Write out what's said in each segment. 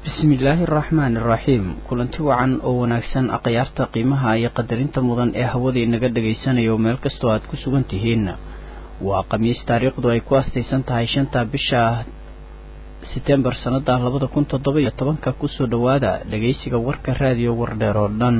bismillaahi araxmaani iraxiim kulanti wacan oo wanaagsan akhyaarta qiimaha iyo qadarinta mudan ee hawada inaga dhagaysanayo meel kastoo aad ku sugan tihiin waa khamiis taariikhdu ay ku astaysan tahay shanta bisha setembar sannada labada kun toddoba iyo tobanka kusoo dhowaada dhagaysiga warka raadiyo wardheer oo dhan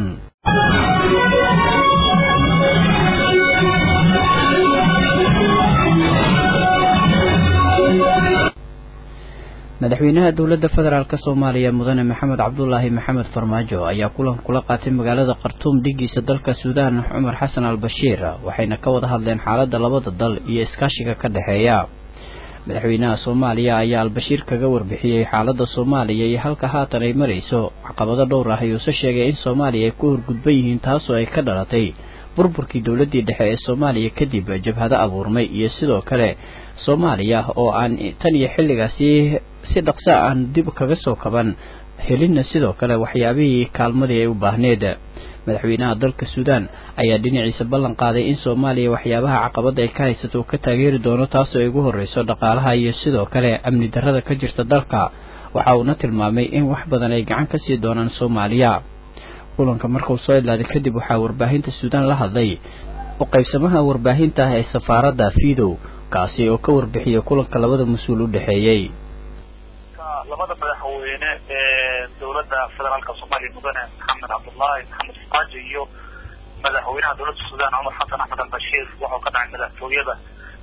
madaxweynaha dowladda federaalk soomaaliya mudane maxamed cabdulaahi maxamed farmaajo ayaa kulan kula qaatay magaalada khartuum dhigiisa dalka suudaan cumar xasan al bashiir waxayna ka wada hadleen xaaladda labada dal iyo iskaashiga ka dhexeeya madaxweynaha soomaaliya ayaa albashiir kaga warbixiyey xaaladda soomaaliya iyo halka haatan ay marayso caqabado dhowr ah ayuuse sheegay in soomaaliya ay ku horgudban yihiin taasoo ay ka dhalatay burburkii dowladdii dhexe ee soomaaliya kadib jabhado abuurmay iyo sidoo kale soomaaliya oo aan tan iyo xilligaasi si dhaqso aan dib kaga soo kaban helinna sidoo kale waxyaabihii kaalmadii ay u baahneed madaxweynaha dalka suudaan ayaa dhinaciisa ballan qaaday in soomaaliya waxyaabaha caqabada ay ka haysato uu ka taageeri doono taasoo ay ugu horreyso dhaqaalaha iyo sidoo kale amni darrada ka jirta dalka waxa uuna tilmaamay in wax badan ay gacan ka sii doonaan soomaaliya kulanka markuu soo idlaaday kadib waxaa warbaahinta suudaan la hadlay u qaybsamaha warbaahinta ah ee safaaradda fidow kaasi oo ka warbixiyay kulanka labada mas-uul u dhexeeyey labada madaxweyne ee dowladda federaalka soomaaliya mudane maxamed cabdullaahi maxamed faraajo iyo madaxweynaha dowladda suudaan cumar xasan axmed albashiir wuxuu ka dhacay madaxtooyada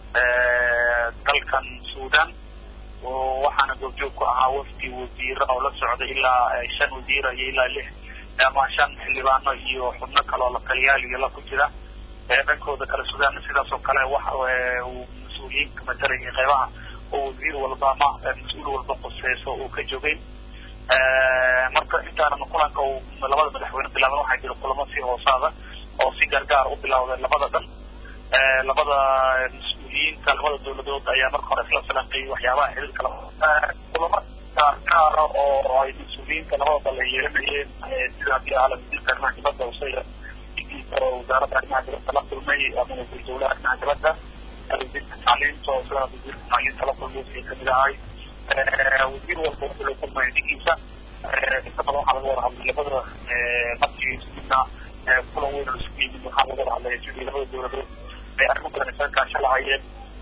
dalkan suudaan waxaana goobjoog ku ahaa wafdi wasiira oo la socday ilaa shan wasiira iyo ilaa lix ama shan xildhibaano iyo xubno kale oo la taliyaal iyo la ku jira dhankooda kale suudaan sidaas oo kale waxa uu mas-uuliyiinka matalaya qeybaha oo wasiir walba ama mas-uul walba quseyso uu ka joogay marka intaanan kulanka uu labada madaxweyne bilaaban waxaa jira kulamo si hoosaada oo si gaargaar u bilawday labada dhan labada mas-uuliyiinta labada dowladood ayaa marka hore isla falanqeeyay waxyaabaha xiriirka kulamo gaargaara oo ay mas-uuliyiinta labada dal ay yeelanayeen sida haddii ahala wasiirka arrimaha dibadda usaya oo wasaaradda arrimaha dibadda la kulmay ama wasiir dowlaha arrimaha dibadda wasiirka tacliinta oo sidoo wasiirka tacliinta la kulmay kamid ahay wasiir walba wuxuu la kulmaya dhigiisa inta badan waxaa laga wada hadlay labada markii midna kulan weyn oo isku yimid waxaa laga wada hadlaya sidii labada dowladood ay arrimo badan isaga kaasho lahayeen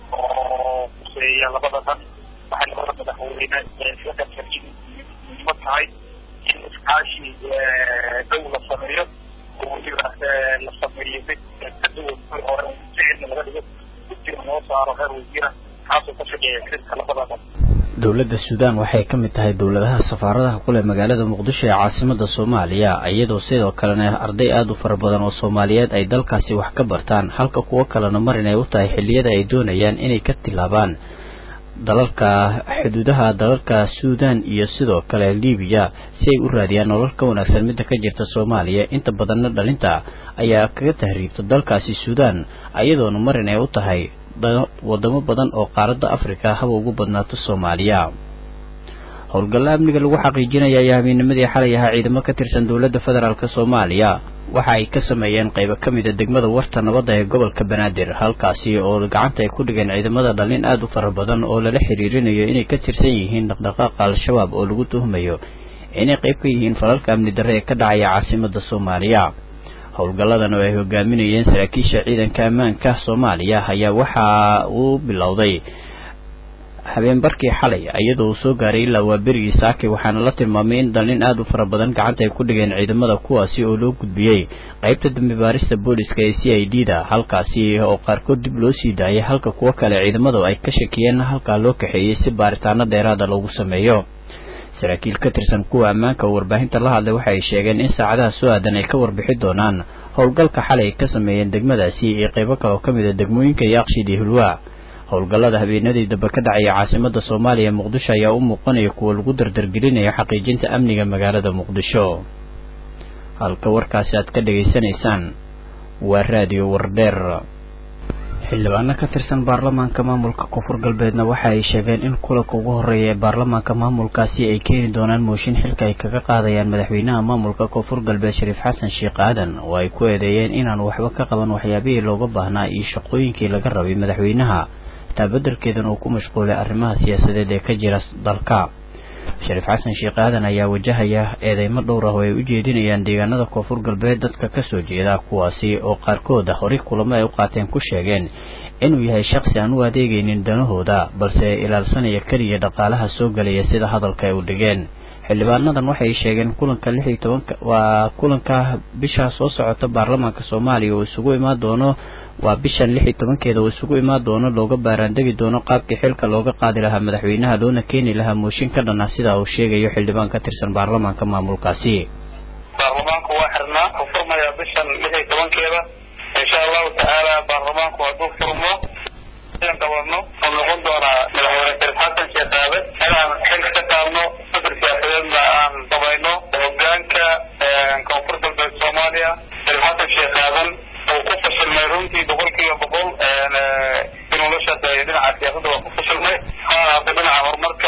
oo kuseeya labada dhan waxay labada madaxweyne isla garteen in muhiimo tahay in iskaashi dhow la sameeyo oo weliba la sameeyo mid ka duwan kuwii hore ficilna laga dhigo guddiga loo saaro heer wasiira kaasoo ka shaqeeya xiriirka labada dhan dowladda suudaan waxay ka mid tahay dowladaha safaaradaha ku leh magaalada muqdisho ee caasimada soomaaliya iyadoo sidoo kalena arday aada u fara badan oo soomaaliyeed ay dalkaasi wax ka bartaan halka kuwo kalena mar inay u tahay xilliyada ay doonayaan inay ka tilaabaan dalalka xuduudaha dalalka suudaan iyo sidoo kale libiya si ay u raadiyaan nolol ka wanaagsan midda ka jirta soomaaliya inta badanna dhalinta ayaa kaga tahriibta dalkaasi suudaan iyadoona mar inay u tahay wadamo badan oo qaaradda afrika haba ugu badnaato soomaaliya howlgalla amniga lagu xaqiijinaya ayaa habeenimadii xalay ahaa ciidamo ka tirsan dowladda federaalk soomaaliya waxa ay ka sameeyeen qaybo ka mid a degmada warta nabadda ee gobolka banaadir halkaasi oo gacanta ay ku dhigeen ciidamada dhalin aada u fara badan oo lala xiriirinayo inay ka tirsan yihiin dhaqdhaqaaqa al-shabaab oo lagu tuhmayo inay qayb ka yihiin falalka amni darre ee ka dhacaya caasimada soomaaliya howlgalladan oo ay hogaaminayeen saraakiisha ciidanka ammaanka soomaaliya ayaa waxa uu bilowday habeenbarkii xalay iyadoo uu soo gaaray ilaa waa berigii saakay waxaana la tilmaamay in dhalin aada u fara badan gacanta ay ku dhigeen ciidamada kuwaasi oo loo gudbiyey qaybta dambi baarista booliska ee c i d da halkaasi oo qaarkood dib loo sii daayay halka kuwo kale ciidamadu ay ka shakiyeen halkaa loo kaxeeyey si baaritaano dheeraada loogu sameeyo saraakiil ka tirsan kuwa ammaanka oo warbaahinta la hadlay waxa ay sheegeen in saacadaha soo aadan ay ka warbixi doonaan howlgalka xalay ay ka sameeyeen degmadaasi iyo qaybo kale oo ka mid a degmooyinka yaaqshid iyo hulwaa howlgallada habeenadii dambe ka dhacaya caasimada soomaaliya muqdisho ayaa u muuqanaya kuwa lagu dardargelinayo xaqiijinta amniga magaalada muqdisho halka warkaasi aad ka dhegaysanaysaan waa raadiyo wardheer xildhibaano ka tirsan baarlamaanka maamulka koonfur galbeedna waxa ay sheegeen in kulanka ugu horeeya ee baarlamaanka maamulkaasi ay keeni doonaan mooshin xilka ay kaga qaadayaan madaxweynaha maamulka koonfur galbeed shariif xasan sheekh aadan oo ay ku eedeeyeen inaan waxba ka qaban waxyaabihii looga baahnaa iyo shaqooyinkii laga rabay madaxweynaha taa beddelkeedan uu ku mashquulay arrimaha siyaasadeed ee ka jira dalka shariif xasan sheekh aadan ayaa wajahaya eedeymo dhowr ah oo ay u jeedinayaan deegaanada koonfur galbeed dadka kasoo jeeda kuwaasi oo qaarkood horay kulamo ay u qaateen ku sheegeen inuu yahay shaqsi aan u adeegaynin danahooda balse ilaalsanaya keliya dhaqaalaha soo gelaya sida hadalka ay u dhigeen xildhibaanadan waxay sheegeen kulanka lix iyo tobanka waa kulanka bisha soo socota baarlamaanka soomaaliya oo isugu imaan doono waa bishan lix iyo tobankeeda oo isugu imaan doono looga baaraandegi doono qaabkii xilka looga qaadi lahaa madaxweynaha loona keeni lahaa mooshin ka dhan ah sida uu sheegayo xildhibaan ka tirsan baarlamaanka maamulkaasi baarlamaanku waa xirnaa ku furmaya bishan lix iyo tobankeeda insha allahu tacaala baarlamaanku hadduu furmo aan qabano oo noqon doonaa madaxweyne shariif xasan sheekh aabe inaan xilka ka qaadno fikir siyaasadeedna aan samayno hogaanka koonfur galbeed soomaaliya shariif xasan sheekh aadan uu ku fashilmay runtii boqol kiiba boqol inuu la shaqeeyo dhinaca siyaasadda waa ku fashilmay ha ahaata dhinaca horumarka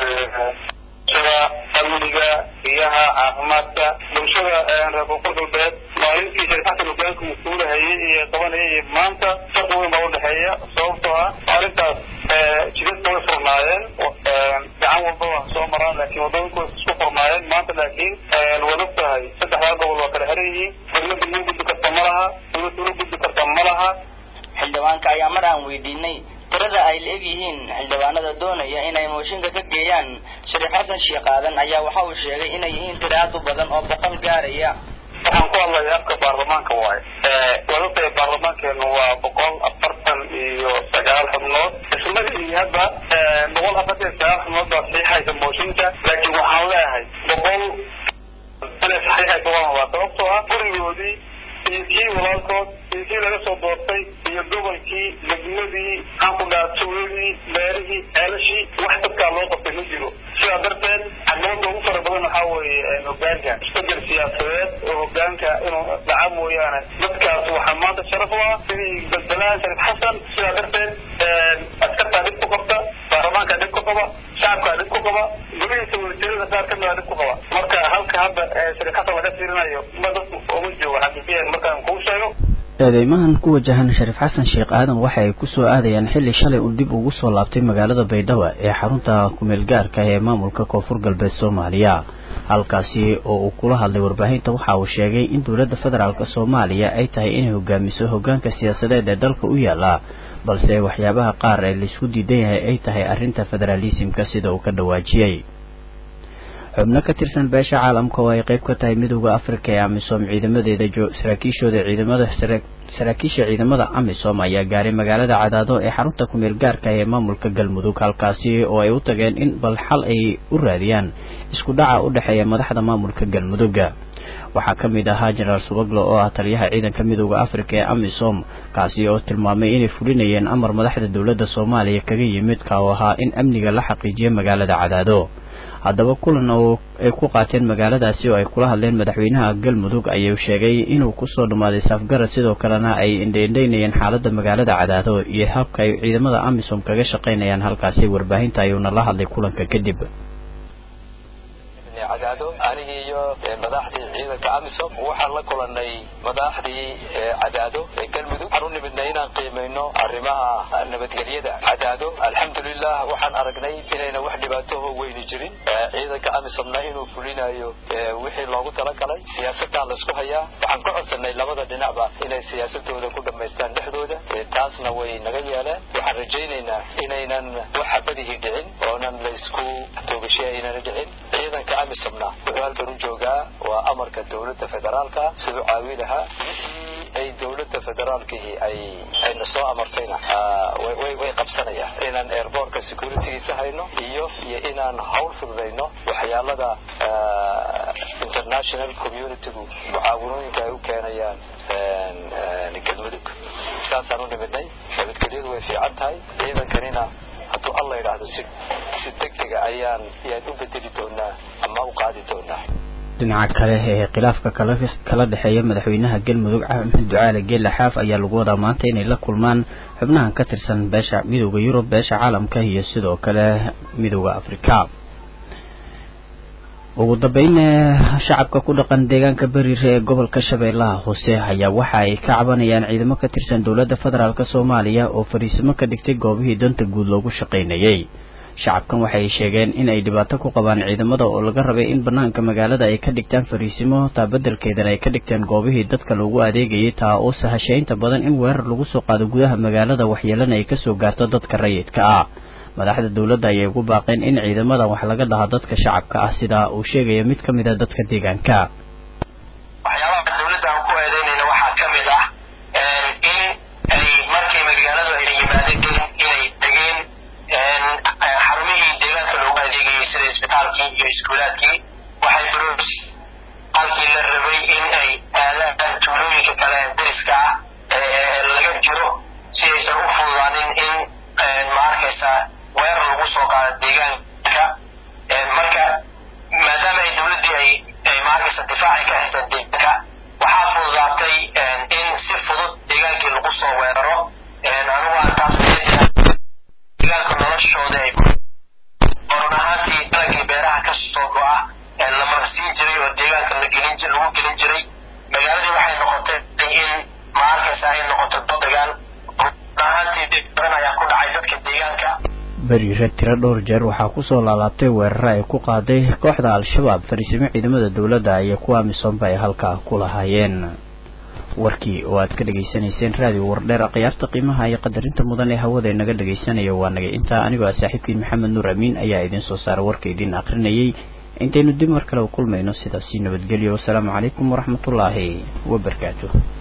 bulshada amniga biyaha caafimaadka bulshada reer koonfur galbeed maalintii shariif xasan hogaanka mas-uulahayay iyo qabanayay iyo maanta farqi weyn baa udhexeeya sababtoo ah maalintaas jidadka way furnaayeen gacan walba waa soo maraan laakiin wadooyinku way isku furnaayeen maanta laakiin waad og tahay saddexdaa gobol waa kala xiran yihiin dowladda loo gudbi karta ma laha dowladda loo gudbi karta ma laha xildhibaanka ayaa mar aan weydiinay tirada ay la-eg yihiin xildhibaanada doonaya inay mooshinka ka geeyaan shariif xasan sheekh aadan ayaa waxa uu sheegay inay yihiin tiro aad u badan oo boqol gaaraya waxaan ku hadlaya afka baarlamaanka waaye waad ogtahay baarlamaankeenu waa boqol afartan iyo sagaal xubnood ismadii hadda boqol afartan iyo sagaal xubnood baa saxiixaysa mooshinka laakiin waxaan leeyahay boqol inay saxiixaysa waa rabaa sababtoo ah gurigoodii iyo kii walaalkood iyo kii laga soo doortay iyo gobolkii degmadii maxaan ku dhaha tuuladii beerihii ceelashii wax dadkaa loo qabtay ma jiro sidaa darteed caqabada ugu fara badan waxaa weeye hogaanka isbedel siyaasadeed oo hogaanka inuu dhaca mooyaane dadkaas waxaa maanta sharaf u ah sidii bedelaha shariif xasan sidaa darteed askartaa dhib ku qabta baarlamaankaa dhib ku qaba shacabkaa dhib ku qaba golihiisa wasiirada qaar ka mida dhib ku qaba marka halka hadda shariif xasan laga fiirinayo ma dadku uma joogo xaqiiqiyan markaan kuu sheego eedeymahan ku wajahan shariif xasan sheekh aadan waxa ay kusoo aadayaan xilli shalay uu dib ugu soo laabtay magaalada baydhabo ee xarunta kumeel gaarka ee maamulka koonfur galbeed soomaaliya halkaasi oo uu kula hadlay warbaahinta waxa uu sheegay in dowladda federaalk soomaaliya ay tahay inay hogaamiso hogaanka siyaasadeed ee dalka u yaala balse waxyaabaha qaar ee laisku diidan yahay ay tahay arrinta federaalisimka sida uu ka dhawaajiyey xubno ka tirsan beesha caalamka oo ay qayb ka tahay midooda afrika ee amisom ciidamadeeda saraakiishooda ciidamada saraakiisha ciidamada amisom ayaa gaaray magaalada cadaado ee xarunta kumeel gaarka ee maamulka galmudug halkaasi oo ay u tageen in bal xal ay u raadiyaan isku dhaca u dhexeeya madaxda maamulka galmudugga waxaa ka mid ahaa jenaraal subaglo oo ah taliyaha ciidanka midooda afrika ee amisom kaasi oo tilmaamay inay fulinayeen amar madaxda dowladda soomaaliya kaga yimid ka oo ahaa in amniga la xaqiijiyo magaalada cadaado haddaba kulan oo ay ku qaateen magaaladaasi oo ay kula hadleen madaxweynaha galmudug ayuu sheegay inuu kusoo dhammaaday saafgarad sidoo kalena ay indhaindhaynayeen xaaladda magaalada cadaado iyo habka ay ciidamada amisom kaga shaqaynayaan halkaasi warbaahinta ayuuna la hadlay kulanka kadib cadaado anigii iyo madaxdii ciidanka amisom waxaan la kulanay madaxdii cadaado ee galmudug waxaan u nimidnay inaan qiimayno arrimaha nabadgelyada cadaado alxamdulilah waxaan aragnay inayna wax dhibaatoho weyni jirin ciidanka amisomna inuu fulinayo wixii loogu talagalay siyaasadaan laisku hayaa waxaan ka codsanay labada dhinacba inay siyaasadooda ku dhammaystaan dhexdooda taasna way naga yeeleen waxaan rajaynaynaa inaynan wax xabadihii dhicin oonan laysku toogashiya aynana dhicin ciidanka amisomna wuxuu halkan u joogaa waa amarka dowladda federaalka siduu caawi lahaa ay dowladda federaalkii ay ayna soo amartayna way way qabsanayaan inaan airbortka securitygiisa hayno iyo iyo inaan hawl fududayno waxyaalada international communitygu mucaawanooyinka ay u keenayaan galmudug saasaan u nimidnay nabadgelyadu way fiican tahay ciidankanina hadduu alla yidhaahdo si si degdega ayaan ayaan u bedeli doonaa ama u qaadi doonaa dhinaca kale ee khilaafka kala kala dhexeeya madaxweynaha galmudug axmed ducaale geela xaaf ayaa lagu wadaa maanta inay la kulmaan xubnahan ka tirsan beesha midooda yurub beesha caalamka iyo sidoo kale midooda afrika ugu dambeyn shacabka ku dhaqan deegaanka beriire ee gobolka shabeellaha hoose ayaa waxa ay ka cabanayaan ciidamo ka tirsan dowladda federaalk soomaaliya oo fariisimo ka dhigtay goobihii danta guud loogu shaqaynayey shacabkan waxay sheegeen in ay dhibaato ku qabaan ciidamada oo laga rabay in banaanka magaalada ay ka dhigtaan fariisimo taa beddelkeedana ay ka dhigteen goobihii dadka loogu adeegayay taa oo sahashay inta badan in weerar lagu soo qaado gudaha magaalada waxyeelana ay kasoo gaarto dadka rayidka ah madaxda dowladda ayay ugu baaqeen in ciidamadan wax laga dhaha dadka shacabka ah sidaa uu sheegaya mid ka mid a dadka deegaanka waxyaabaha dowladda aan ku eedeynayna waxaa ka mid ah in ay markay magaaladu ay yimaadeen inay degeen xarumihii deegaanka loogu adeegayay sida isbitaalkii iyo iskuulaadkii waxay baroos halkii la rabay in ay aadaan tuulooyinka kale ee dariska ah ee laga jiro si aysan u fududaanin in ma arkaysa weerar lagu soo qaado deegaanka marka maadaama ay dowladdii ay ay ma arkaysa difaacay ka haystaan deegaanka waxaa fududaatay in si fudud deegaankii lagu soo weeraro anigu aan taas deegaanka noloshooda ay oran ahaantii dalagii beeraha ka soo go-a la marsiin jiray oo deegaanka la gelin lagu gelin jiray magaaladii waxay noqotay in ma arkaysa ay noqoto dagaal ahaantii badan ayaa ku dhacay dadka deegaanka beriire tiro dhowr jeer waxaa kusoo laalaabtay weeraro ay ku qaaday kooxda al-shabaab fariisimo ciidamada dowladda iyo kuwa amisoomba ay halkaa ku lahaayeen warkii oo aad ka dhegaysanayseen raadiyo wardheer khiyaarta qiimaha iyo qadarinta mudan ee hawada inaga dhegaysanaya waa nagay intaa anigoo ah saaxiibkiin maxamed nuur amiin ayaa idiin soo saara warka idiin akrinayay intaynu dib mar kale u kulmayno sidaasi nabadgelyo wasalaamu calaykum waraxmatullaahi wabarakaatu